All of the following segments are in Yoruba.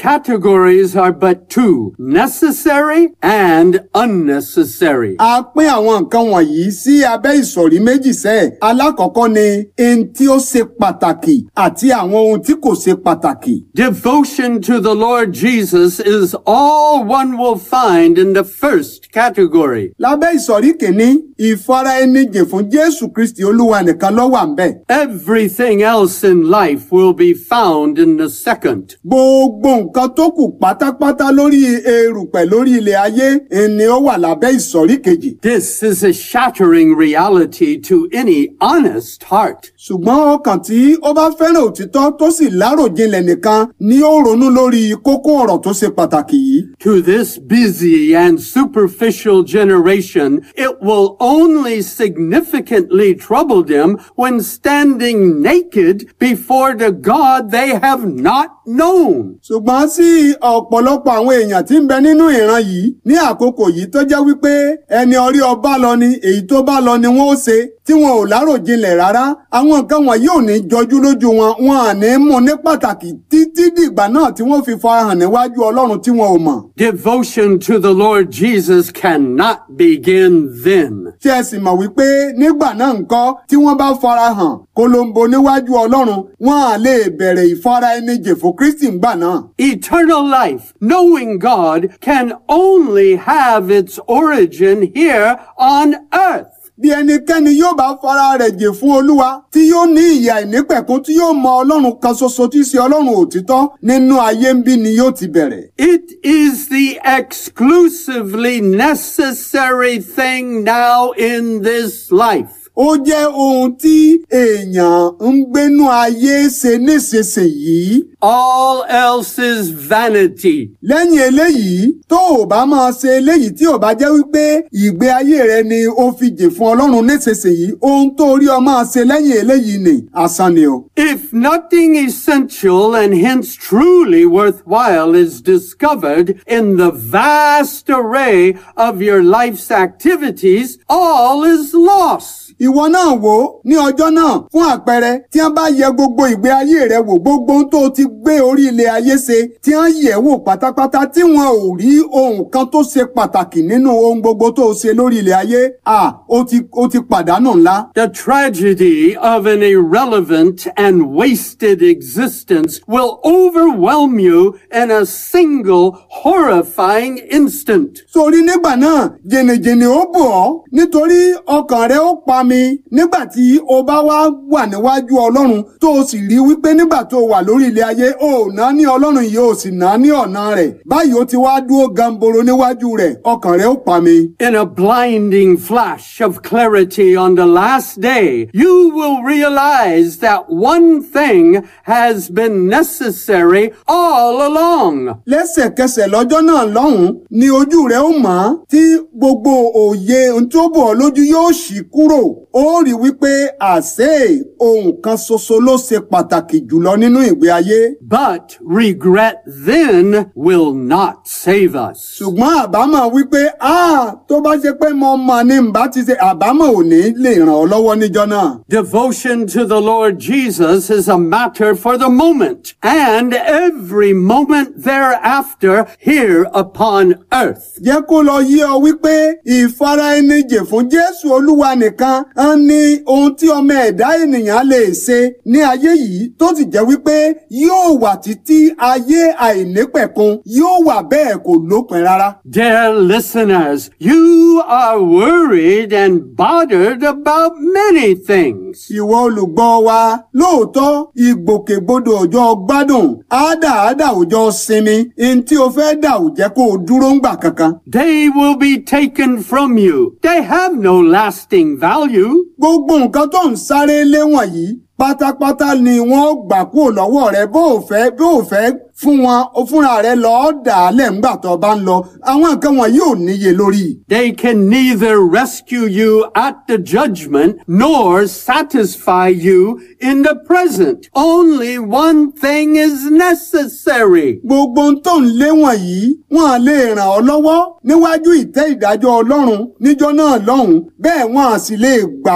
categories are but two, necessary and unnecessary. a pín àwọn nǹkan wọ̀nyí sí abẹ́ ìsọ̀rí méjì sẹ́ẹ̀. alákọ̀ọ́kọ́ ni ohun tí ó ṣe pàtàkì àti àwọn ohun tí kò ṣe pàtàkì. Devotion to the Lord Jesus is all one will find in the first category. lábẹ́ ìsọ̀rí kìíní ìfara ẹni jìn fún jésù kristi olúwa nìkan ló wà ńbẹ̀. Everything else in life will be found in the second. gbogbo nǹkan tó kù pátápátá lórí erùpẹ̀ lórí ilẹ̀ ayé ni ó wà lábẹ́ ìsọ̀rí kejì. This is a shattering reality to any honest heart. ṣùgbọ́n ọkàn tí ó bá fẹ́ràn òtítọ́ tó sì láròjinlẹ̀ nìkan ni ó ronú lórí kókó ọ̀rọ̀ tó ṣe pàtàkì yìí. To this busy and superficial generation, it will only significantly trouble them when standing naked before the God they have not known. ṣùgbọ́n sí ọ̀pọ̀lọpọ̀ àwọn èèyàn tí ń bẹ nínú ìran yìí ní àkókò yìí tó jẹ́ wípé ẹni orí ọba lọ ni èyí tó bá lọ ni wọ́n ó ṣe tí wọn ò láròjinlẹ̀ rárá àwọn nǹkan wọ̀nyí ò ní jọjú lójú wọn wọn à ní mú ní pàtàkì títí dìgbà náà tí wọ́n fi farahàn níwájú ọlọ́run tí wọn ò mọ̀. Devotion to the Lord Jesus cannot begin then. tí ẹ sì mọ̀ wípé nígbà náà ńkọ́ tí wọ́n bá farahàn kolombo níwájú ọlọ́run wọn à lè bẹ̀rẹ̀ ìfara ẹni jè fún kristi ńgbà náà. Eternal life, knowing God, can only have its origin here on earth. bí ẹnikẹ́ni yóò bá fara rẹ̀ jè fún olúwa tí yóò ní ìyà ìnípẹ̀kún tí yóò mọ ọlọ́run kan ṣoṣo tí í ṣe ọlọ́run òtítọ́ nínú ayé ń bí ni yóò ti bẹ̀rẹ̀. It is the exclusively necessary thing now in this life. ó jẹ́ ohun tí èèyàn ń gbénú ayé ṣe nísinsìnyí. All else is vanity. lẹ́yìn eléyìí tó o bá máa ṣe eléyìí tí ò bá jẹ́ wípé ìgbé ayé rẹ ni ó fi jè fún ọlọ́run nísinsìnyí ohun tó rí ọ máa ṣe lẹ́yìn eléyìí ni asán ni o. If nothing essential and hence truly worthwhile is discovered in the vast array of your life's activities, all is lost. ìwọ náà wò ó ní ọjọ́ náà fún àpẹẹrẹ tí wọ́n bá yẹ gbogbo ìgbé ayé rẹ wò gbogbo ohun tó o ti gbé orí ilẹ̀ ayé ṣe tí wọ́n yẹ̀ wò pátápátá tí wọn ò rí ohun kan tó ṣe pàtàkì nínú ohun gbogbo tó o ṣe lórí ilẹ̀ ayé à ó ti ó ti pàdánù ńlá. The tragedy of an irrelevant and wasted existence will overwhelm you in a single horrifying instant. sórí nígbà náà jìnnìjìnnì ó bò ọ́ nítorí ọkàn rẹ ó pa mi nígbà tí o bá wá wà níwájú ọlọ́run tó o sì rí wípé nígbà tó o wà lórí ilẹ̀ ayé o ò ná ní ọlọ́run yìí o sì ná ní ọ̀nà rẹ̀ báyìí ó ti wá dúró gamboro níwájú rẹ̀ ọkàn rẹ ó pa mi. In a blinding flash of clarity on the last day, you will realize that one thing has been necessary all along. lẹ́sẹ̀kẹsẹ̀ lọ́jọ́ náà lọ́hùn-ún ni ojú rẹ̀ ó mọ̀ ọ́n tí gbogbo òye ohun tó bọ̀ ọ́ lójú yóò ṣí kúrò ó rí wípé àṣé ohun kan ṣoṣo ló ṣe pàtàkì jùlọ nínú ìgbé ayé But regret then will not save us. ṣùgbọ́n àbámọ̀ wípé a tó bá ṣe pé mo mọ̀ ni ǹbá ti ṣe àbámọ̀ ò ní lè ràn ọ́ lọ́wọ́ níjọ́ náà. Devotion to the Lord Jesus is a matter for the moment and every moment thereafter here upon earth. jẹ́ kó lọ yé ọ wípé ìfara ẹni jè fún jésù olúwa nìkan ń ní ohun tí ọmọ ẹ̀dá ènìyàn lè ṣe ní ayé yìí tó sì jẹ́ wípé yóò wà títí ayé àìnípẹ̀kun yóò wà bẹ́ẹ̀ kò lópin rárá. Dear listeners, you are worried and bothered about many things. ìwọ olùgbọ́ wa lóòótọ́ ìgbòkègbodò ọjọ́ gbádùn àádáàdà òjò sinmi ní tí o fẹ́ dà ò jẹ́ kó o dúró ńgbà kankan. They will be taken from you. They have no lasting value. gbogbo nǹkan tó ń sáré lé wọ̀nyí pátápátá ni wọ́n gbà kúrò lọ́wọ́ rẹ bó o fẹ́ bó o fẹ́ fún wọn o fúnra rẹ lọ́ọ́ dà á lẹ̀ ńgbà tó o bá ń lọ àwọn nǹkan wọ̀nyí ò níye lórí. They can neither rescue you at the judgment nor satisfy you in the present. Only one thing is necessary. gbogbo ohun tó ń lé wọ̀nyí wọn à lè ràn ọ́ lọ́wọ́ níwájú ìtẹ́ ìdájọ́ ọlọ́run níjọ́ náà lọ́hùn bẹ́ẹ̀ wọn à sì lè gbà ọ́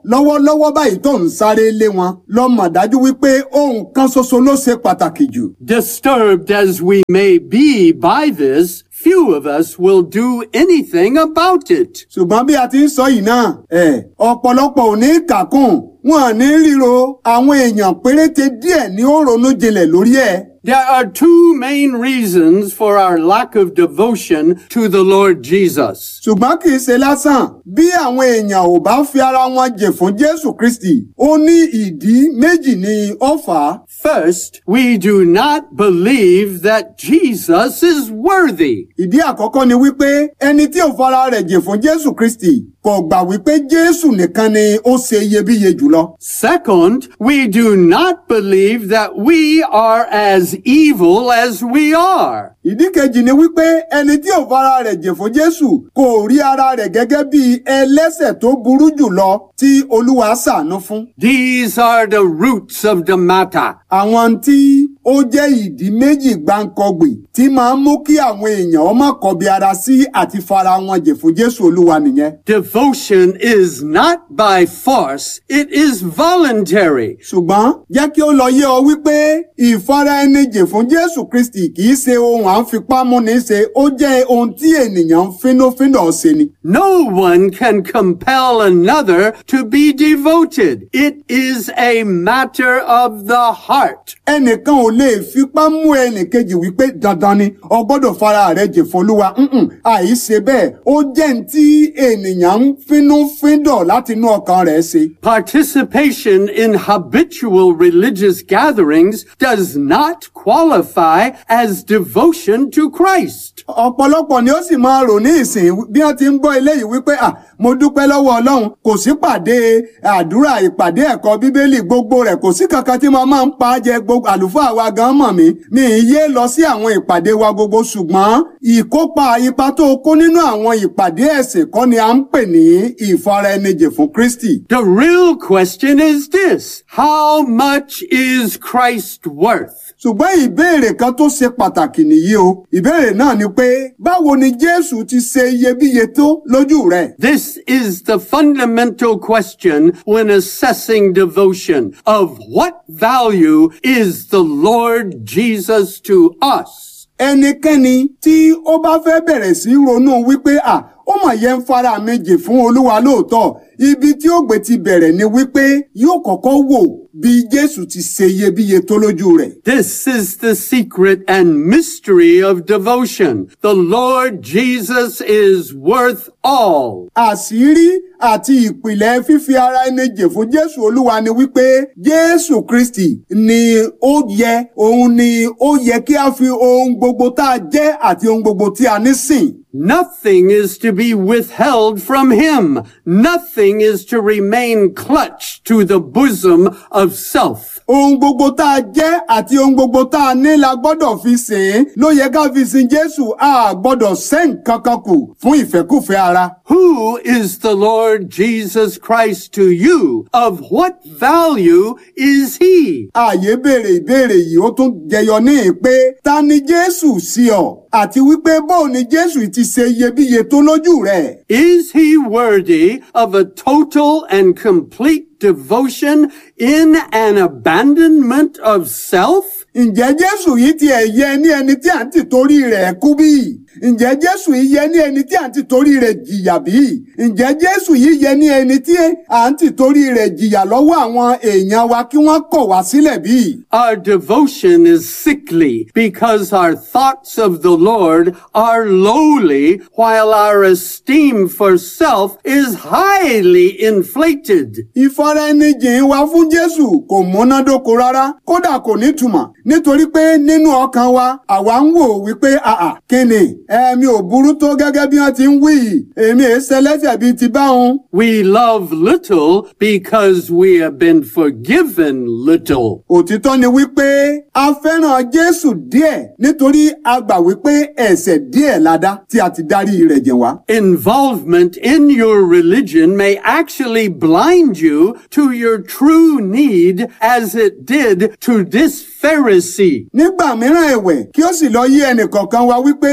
lọ́wọ́lọ́wọ́ báyìí tó ń sáré lé wọn lọ mọ̀ dájú wípé ohun kan ṣoṣo ló ṣe pàtàkì jù. Disturbed as we may be by this, few of us will do anything about it. ṣùgbọ́n bí a ti ń sọ yìí náà ẹ̀ ọ̀pọ̀lọpọ̀ ò ní kàkún wọn à ní ríro àwọn èèyàn péréte díẹ̀ ní ó ronú jinlẹ̀ lórí ẹ̀. There are two main reasons for our lack of devotion to the Lord Jesus. ṣùgbọ́n kì í ṣe lásán bí àwọn èèyàn ò bá fi ara wọn jè fún jésù kristi ó ní ìdí méjì ní ó fà á. First, we do not believe that Jesus is worthy. ìdí àkọ́kọ́ ni wípé ẹni tí ò fara rẹ̀ jè fún jésù kristi kò gbà wípé jésù nìkan ni ó ṣe iyebíye jùlọ. Second, we do not believe that we are as evil as we are. ìdí kejì ni wípé ẹni tí ò fara rẹ̀ jè fún jésù kò rí ara rẹ̀ gẹ́gẹ́ bí ẹlẹ́sẹ̀ tó burú jùlọ tí olúwa ṣàánú fún. These are the roots of the matter. àwọn tí ó jẹ́ ìdí méjì gbáǹkọgbì tí máa ń mú kí àwọn èèyàn ọmọ kọbi ara sí àti fara wọn jè fún jésù olúwa nìyẹn. Devotion is not by force, it is voluntary. ṣùgbọ́n jẹ́ kí ó lọ yé ọ wípé ìfara ẹni jè fún jésù kristi kì í ṣe ohun à ń fipá múni ṣe ó jẹ́ ohun tí ènìyàn ń fínúfíndọ̀ ṣe ni. No one can compel another to be devoted. It is a matter of the heart. ẹnìkan ò lè fipá mú ẹnìkejì wípé dandan ni o gbọ́dọ̀ fara rẹ jè fọlúwa ǹǹ àìṣe bẹ́ẹ̀ ó jẹ́ ní tí ènìyàn ń fínúfíndọ̀ láti inú ọkàn rẹ̀ ṣe. Participation in habitual religious gatherings does not qualify as devotion to Christ. ọ̀pọ̀lọpọ̀ ni ó sì máa rò ní ìsìn bí wọ́n ti ń gbọ́ eléyìí wípé à mo dúpẹ́ lọ́wọ́ ọlọ́run kò sí pàdé àdúrà ìpàdé ẹ̀kọ́ bíbélì gbogbo rẹ̀ kò sí kankan tí mo máa ń pa á jẹ gbogbo àlùfáà wa gan mọ̀ mí mi ì yé lọ sí àwọn ìpàdé wa gbogbo ṣùgbọ́n ìkópa ipa tó kó nínú àwọn ìpàdé ẹ̀sìn kọ́ ni à ń pè ní ìfaraẹnijì fún Kristi. The real question is this. How much is Christ worth? ṣùgbọ́n ìbéèrè kan tó ṣe pàtàkì nìyí o ìbéèrè náà ni pé báwo ni Jésù ti ṣe iyebíye tó lójú rẹ̀. This is the fundamental question when assessing devotion. Of what value is the Lord Jesus to us? ẹnikẹ́ni tí ó bá fẹ́ bẹ̀rẹ̀ sí ronú wípé à ó mọ̀ yẹn ń fara mi jì fún olúwa lóòótọ́ ibi tí ó gbé ti bẹ̀rẹ̀ ni wípé yóò kọ́kọ́ wò bí jésù ti ṣe iyebíye tó lójú rẹ̀. This is the secret and mystery of devotion. The Lord Jesus is worth all. àṣírí àti ìpìlẹ̀ fífi ara ẹni jè fún jésù olúwa ni wípé jésù kristi ni ó yẹ òun ni ó yẹ kí a fi ohun gbogbo tá a jẹ́ àti ohun gbogbo tí a ní sìn. Nothing is to be withheld from him. Nothing is to remain clutched to the bosom of self. ohun gbogbo tá a jẹ́ àti ohun gbogbo tá a ní la gbọ́dọ̀ fi sìn ín ló yẹ ká fi sin jésù a gbọ́dọ̀ sẹ́ nǹkan kan kù fún ìfẹ́kùfẹ́ ara. Who is the Lord Jesus Christ to you? Of what value is he? ààyè béèrè ìbéèrè yìí ó tún jẹyọ ní pé ta ni jésù sí ọ àti wípé bóun ni jésù ti ṣe iyebíye tó lójú rẹ̀. Is he worthy of a total and complete devotion in an abandonment of self? ǹjẹ́ jésù yìí ti ẹ̀ yẹ ní ẹni tí à ń tìtorí rẹ̀ kú bí? ǹjẹ́ jésù yìí yẹ ní ẹni tí à ń tìtorí rẹ̀ jìyà bí? ǹjẹ́ jésù yìí yẹ ní ẹni tí à ń tìtorí rẹ̀ jìyà lọ́wọ́ àwọn èèyàn wa kí wọ́n kọ̀ wá sílẹ̀ bí? Our devotion is sickly because our thoughts of the Lord are lowly while our esteem for self is highly inflated. ìfaraẹnijìn wa fún jésù kò múnádóko rárá kódà kò nítumọ̀ nítorí pé nínú ọkàn wa àwa ń wò wípé àà kíni ẹ̀mí ò burú tó gẹ́gẹ́ bí wọ́n ti ń wí yìí èmi èé ṣẹlẹ́ṣẹ̀ bíi ti báwọn. We love little because we have been forgiven little. òtítọ́ ni wípé a fẹ́ràn jésù díẹ̀ nítorí a gbà wípé ẹ̀ṣẹ̀ díẹ̀ la dá tí a ti dárí rẹ̀ jẹ̀ wá. Involvement in your religion may actually blind you to your true need as it did to this Pharisee. nígbà mìíràn ẹ̀wẹ̀ kí ó sì lọ yé ẹnìkọ̀ọ̀kan wa wípé àwọn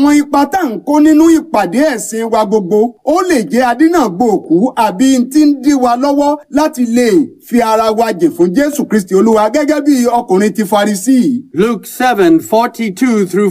àwọn ipa tá à ń kó nínú ìpàdé ẹ̀sìn wa gbogbo ó lè jẹ́ adínàgbò òkú àbí tí ń dí wa lọ́wọ́ láti lè fi ara wa jìn fún Jésù Kristi Olúwa gẹ́gẹ́ bí ọkùnrin ti Farisí. Luke 7, 42 through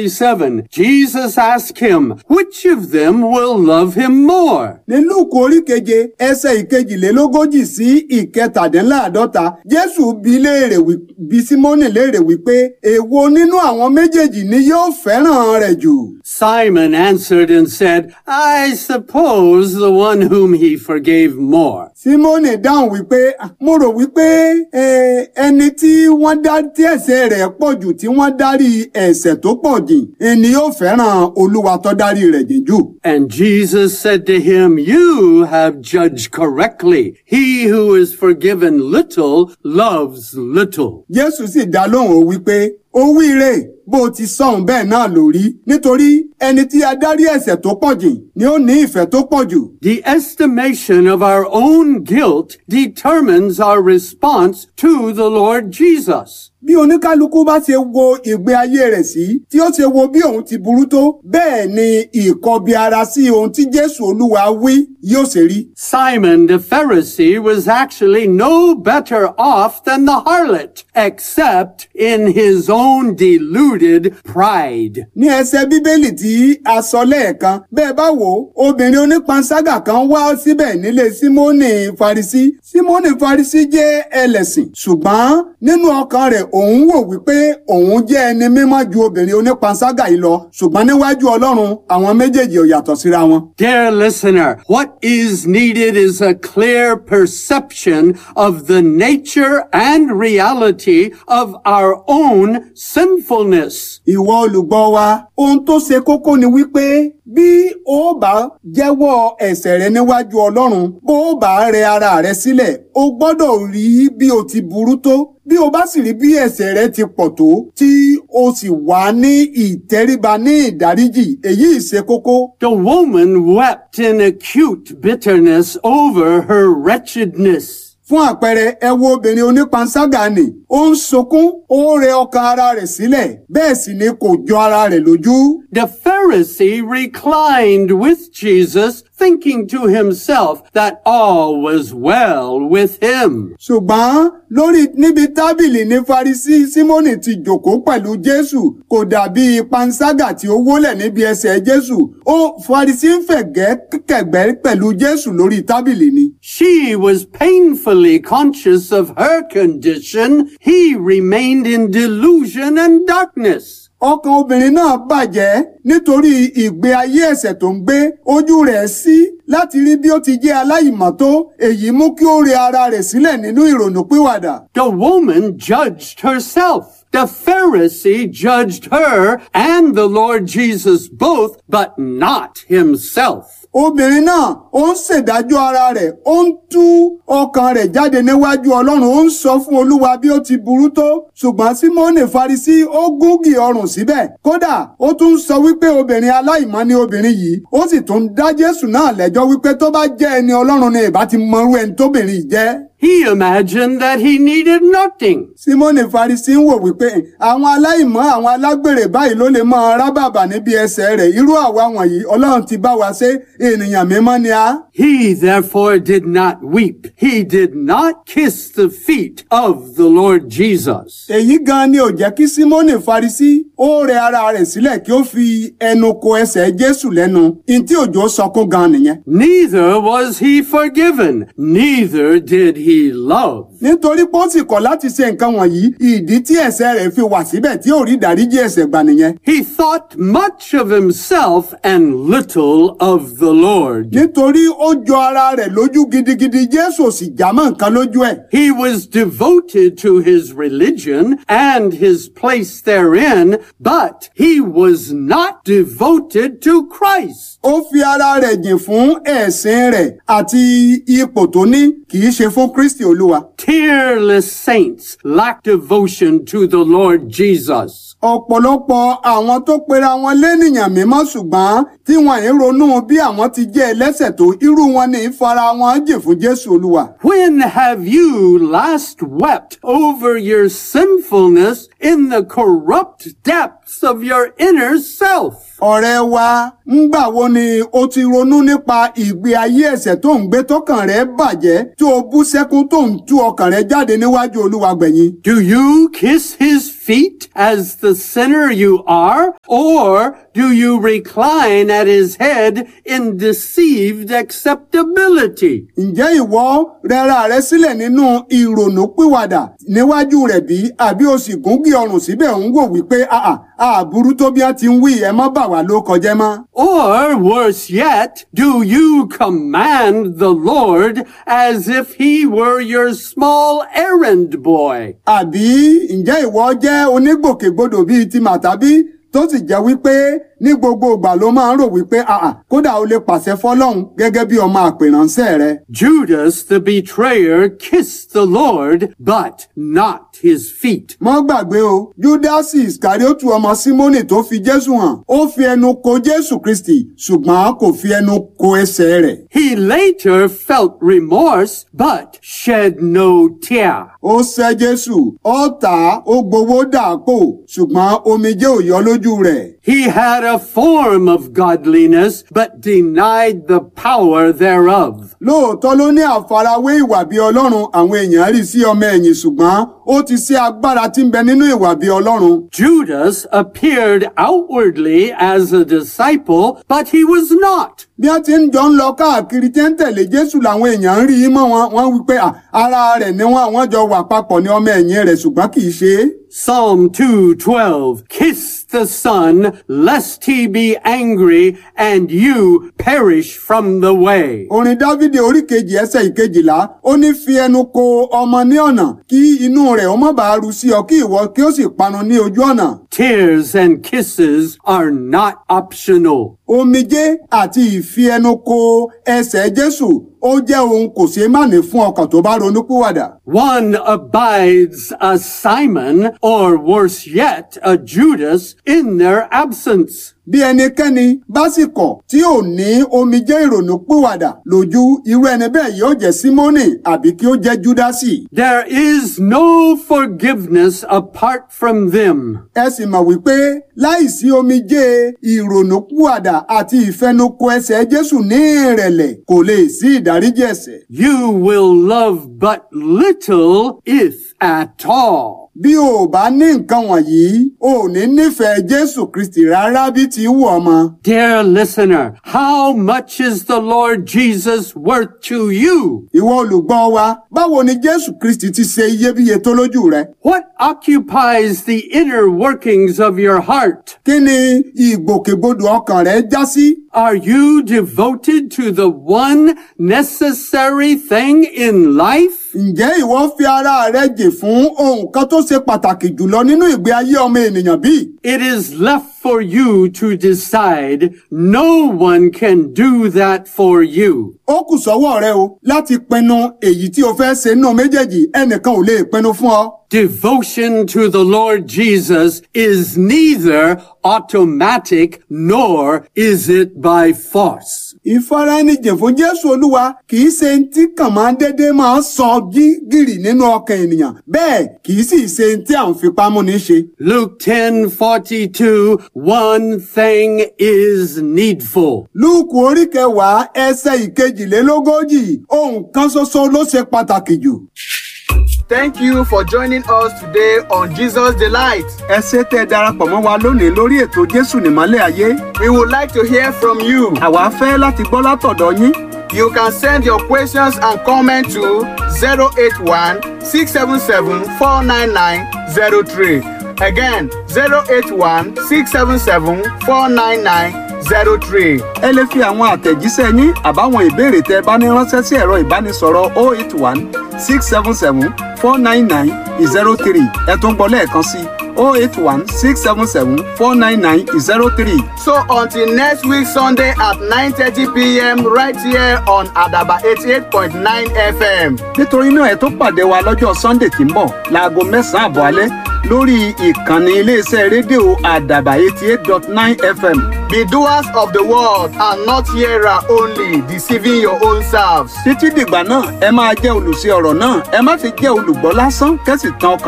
47, Jesus asked him, which of them will love him more? ní Lúùkù orí keje ẹsẹ̀ ìkejìlélógójì sí ìkẹtàdínláàdọ́ta Jésù bi léèrè wí- bi Símónì léèrè wípé èwo nínú àwọn méjèèjì ni yóò fẹ́ràn rẹ̀ jù. Simon answered and said, I suppose the one whom he forgave more. Símónì dáhùn wípé "Ah, mo rò wípé eh, ẹni tí wọ́n dá tí ẹ̀ṣẹ̀ rẹ̀ pọ̀ jù tí wọ́n dárí ẹ̀ṣẹ̀ tó pọ̀ jìn ẹni yóò fẹ́ràn Olúwa tó dárí rẹ̀ jìn jù. And Jesus said to him, You have judged correctly. He who is forgiven little loves little. Jésù sì dá lóhùn ó wípé ó wíire bó o ti sọ̀hún bẹ́ẹ̀ náà ló rí nítorí ẹni tí a dárí ẹ̀ṣẹ̀ tó pọ̀ jìn ni ó ní ìfẹ́ tó pọ̀ jù. The estimation of our own guilt determines our response to the Lord Jesus. bí oníkálukú bá ṣe wo ìgbé ayé rẹ̀ sí tí ó ṣe wo bí òun ti burú tó bẹ́ẹ̀ ni ìkọbi ara sí ohun tí Jésù Olúwa wí yóò ṣe rí. Simon the Pharisee was actually no better off than the harlot, except in his own deluded pride. ní ẹsẹ̀ bíbélì tí a sọ lẹ́ẹ̀kan bẹ́ẹ̀ bá wò ó obìnrin onípanṣágà kan wá síbẹ̀ nílé símónì farisí símónì farisí jẹ́ ẹlẹ́sìn ṣùgbọ́n nínú ọkàn rẹ̀ òun wò wípé òun jẹ́ ẹni mímọ́ ju obìnrin onípanṣágà yìí lọ ṣùgbọ́n níwájú ọlọ́run àwọn méjèèjì ò yàtọ̀ síra wọn. Dear listener, what is needed is a clear perception of the nature and reality of our own sinfulness. ìwọ olùgbọ́ wa ohun tó ṣe kókó ni wípé bí o bá jẹ́wọ́ ẹ̀ṣẹ̀ rẹ níwájú ọlọ́run bó o bá rẹ ara rẹ sílẹ̀ o gbọ́dọ̀ rí bí o ti burú tó bí o bá sì rí bí ẹ̀ṣẹ̀ rẹ ti pọ̀ tó tí o sì wà ní ìtẹríba ní ìdáríjì èyí ṣe kókó. The woman wept in acute bitterness over her wretchedness. fún àpẹẹrẹ ẹ wo obìnrin onípanṣágà nì ó ń sunkún ó rẹ ọkàn ara rẹ̀ sílẹ̀ bẹ́ẹ̀ sì ni kò jọ ara rẹ̀ lójú. The Pharisee reclined with Jesus, thinking to himself that all was well with him. ṣùgbọ́n lórí níbi tábìlì ní Farisí Símónì ti jókòó pẹ̀lú Jésù kò dàbí panṣágà tí ó wólẹ̀ níbi ẹsẹ̀ Jésù ó Farisí ń fẹ̀gẹ́ kẹ̀gbẹ́ pẹ̀lú Jésù lórí tábìlì ni. She was painfully conscious of her condition. He remained in delusion and darkness. ọkàn obìnrin náà bàjẹ́ nítorí ìgbé ayé ẹ̀ṣẹ̀ tó ń gbé ojú rẹ̀ sí láti rí bí ó ti jẹ́ aláìmọ́tó èyí mú kí ó rẹ ara rẹ̀ sílẹ̀ nínú ìrònúpìwàdà. The woman judged herself. The Pharisee judged her and the Lord Jesus both, but not himself. obìnrin náà ó ń ṣèdájọ́ ara rẹ̀ ó ń tú ọkàn rẹ̀ jáde níwájú ọlọ́run ó ń sọ fún olúwa bí ó ti burú tó ṣùgbọ́n símónì farisí ó gúngì ọrùn síbẹ̀ kódà ó tún sọ wípé obìnrin aláìmọ́ ni obìnrin yìí ó sì tún dá jésù náà lẹ́jọ́ wípé tó bá jẹ́ ẹni ọlọ́run ni ìbá ti mọrú ẹni tóbìnrin yìí jẹ́. He imagined that he needed nothing. símónì farisi ń wò wípé àwọn aláìmọ́ àwọn alágbèrè báyìí ló lè máa rábàbà níbi ẹsẹ̀ rẹ̀ irú àwa wọ̀nyí ọlọ́run ti bá wa ṣe ènìyàn mímọ́ ni a. He therefore did not weep. He did not kiss the feet of the Lord Jesus. èyí gan ni ò jẹ́ kí símónì farisi ó rẹ ara rẹ̀ sílẹ̀ kí ó fi ẹnu ko ẹsẹ̀ jésù lẹ́nu ntí òjò sọkún gan nìyẹn. Neither was he forgiven, neither did he love. nítorí pé ó sì kọ̀ láti ṣe nǹkan wọ̀nyí ìdí tí ẹ̀ṣẹ̀ rẹ̀ fi wà síbẹ̀ tí ò rí ìdáríjì ẹ̀ṣẹ̀ gbà nìyẹn. He thought much of himself and little of the Lord. nítorí ó jọ ara rẹ̀ lójú gidigidi jésù ò sì jámọ́ nǹkan lójú ẹ̀. He was devoted to his religion and his place therein, but he was not devoted to Christ. ó fi ara rẹ̀ jìn fún ẹ̀sìn rẹ̀ àti ipò tó ní kì í ṣe fún kristi olúwa. Tearless saints lack devotion to the Lord Jesus. ọ̀pọ̀lọpọ̀ àwọn tó pera wọn lénìyàn mímọ́ ṣùgbọ́n tí wọn ì ronú bí àwọn ti jẹ́ ẹlẹ́ṣẹ̀ tó irú wọn ní ìfara wọn jìn fún jésù olúwa. When have you last wept over your sinfulness in the corrupt depths depths of your inner self. ọ̀rẹ́ wa ńgbà wo ni o ti ronú nípa ìgbé ayé ẹ̀ṣẹ̀ tó ń gbé tọkàn rẹ bàjẹ́ tí o bú sẹ́kún tó ń tú ọkàn rẹ jáde níwájú olúwa gbẹ̀yìn. Do you kiss his feet as the sinner you are, or do you recline at his head in deceived acceptability? ǹjẹ́ ìwọ rẹra rẹ sílẹ̀ nínú ìrònú pìwàdà níwájú rẹ̀ bí àbí o sì gúngì ọrùn síbẹ̀ ń wò wípé àà àbúrú tó bí wọ́n ti ń wí ẹ má bà wá ló kọjẹ́ mọ́. Or worse yet, do you command the Lord as if he were your small errand boy? àbí ǹjẹ́ ìwọ jẹ́ onígbòkègbodò bíi ti màtàbí tó sì jẹ́ wípé ní gbogbo ìgbà ló máa ń rò wípé àà kódà o lè pàṣẹ fọlọ́run gẹ́gẹ́ bí ọmọ àpèránṣẹ́ rẹ. Judas the betrayer kissed the Lord, but not his feet. mọ́ gbàgbé o júdásì ìsìkàríòtù ọmọ símónì tó fi jésù hàn ó fi ẹnu ko jésù kristi ṣùgbọ́n kò fi ẹnu ko ẹsẹ̀ rẹ̀. He later felt remorse, but shed no tear. ó sẹ́ jésù ó tà á ó gbowó dàpò ṣùgbọ́n omijé ò yọ lójú rẹ̀. He had a form of godliness, but denied the power thereof. lóòótọ́ ló ní àfarawé ìwà bí ọlọ́run àwọn èèyàn rí sí ọmọ ẹ̀yìn ṣùgbọ́n ó ti ṣe agbára tí ń bẹ nínú ìwà bí ọlọ́run. Judas appeared outwardly as a disciple, but he was not. bí wọ́n ti ń jọ ń lọ káàkiri tí ń tẹ̀lé jésù làwọn èèyàn ń rí i mọ́ wọn wọ́n wí pé "À, ara rẹ̀ ni wọ́n àwọn jọ wà papọ̀ ní ọmọ ẹ̀yìn rẹ̀ ṣùgbọ́n kì í ṣe é. Psalm 2:12 Kiss the Son lest he be angry and you perish from the way. orin dávidi orí kejì ẹsẹ̀ ìkejìlá ó ní fi ẹnu ko ọmọ ní ọ̀nà kí inú rẹ̀ ó má bàa ru sí ọ kí ìwọ kí ó sì panu ní ojú ọ̀nà. Tears and kisses are not optional. omijé àti ìfi ẹnu ko ẹsẹ̀ jésù ó jẹ́ ohun kò ṣeé má ní fún ọkàn tó bá ronúpìwàdà. One abides a Simon, or worse yet, a Judas, in their absence. bí ẹnikẹ́ni bá sì kọ̀ tí ò ní omijé ìrònú pìwàdà lójú irú ẹni bẹ́ẹ̀ yóò jẹ́ símónì àbí kí ó jẹ́ júdásì. There is no forgiveness apart from them. ẹ sì mọ̀ wípé láìsí omijé ìrònú pìwàdà àti ìfẹnukò ẹsẹ̀ jésù ní ìrẹ̀lẹ̀ kò lè sí ìdáríjì ẹ̀ṣẹ̀. You will love but little, if at all. bí o ò bá ní nǹkan wọ̀nyí o ò ní nífẹ̀ẹ́ jésù kristi rárá bí ti wù ọmọ. Dear listener, how much is the Lord Jesus worth to you? ìwọ olùgbọ́ wa báwo ni jésù kristi ti ṣe iyebíye tó lójú rẹ? What occupies the inner workings of your heart? kí ni ìgbòkègbodò ọkàn rẹ já sí? Are you devoted to the one necessary thing in life? ǹjẹ́ ìwọ fi ara rẹ jì fún ohun kan tó ṣe pàtàkì jùlọ nínú ìgbé ayé ọmọ ènìyàn bí? It is left for you to decide. No one can do that for you. ó kù sọ́wọ́ rẹ o láti pinnu èyí tí o fẹ́ ṣe nínú méjèèjì ẹnìkan ò lè pinnu fún ọ. Devotion to the Lord Jesus is neither automatic nor is it by force. ìfaraẹnijìn fún jésù olúwa kì í ṣe tí kàn máa ń dédé máa ń sọ jí gìrì nínú ọkàn ènìyàn bẹ́ẹ̀ kì í sì ṣe tí à ń fipá múni ṣe. Luke 10:42 One thing is needful. lúùkù orí kẹwàá ẹsẹ̀ ìkejìlélógójì ohun kan ṣoṣo ló ṣe pàtàkì jù. Thank you for joining us today on Jesus Delight. ẹ ṣé tẹ́ ẹ darapọ̀ mọ́ wa lónìí lórí ètò jésù nìmọ́lẹ̀ ayé. We would like to hear from you. àwa fẹ́ láti gbọ́ látọ̀dọ̀ yín. You can send your questions and comments to 081 677 49903. Again, 081 677 49903. ẹ lè fi àwọn àtẹ̀jíṣẹ́ yín àbáwọn ìbéèrè tẹ́ ẹ bá ní ránṣẹ́ sí ẹ̀rọ ìbánisọ̀rọ̀ 081 677 499 03 ẹ tún gbọ́ lẹ́ẹ̀kan sí 081 677 499 03. So until next week Sunday at 9:30 p.m. right here on Adaba 88.9 FM. nítorí náà ẹ tó pàdé wa lọ́jọ́ sunday tí ń bọ̀ láago mẹ́sàn-án àbọ̀ alẹ́ lórí ìkànnì iléeṣẹ́ rédíò àdàbà 88.9 fm. Be doers of the word and not hearer only, deceiving your own selves. títí dìgbà náà ẹ máa jẹ́ olùṣe ọ̀rọ̀ náà ẹ má ti jẹ́ olùgbọ́ lásán kẹ́sì tán ọkàn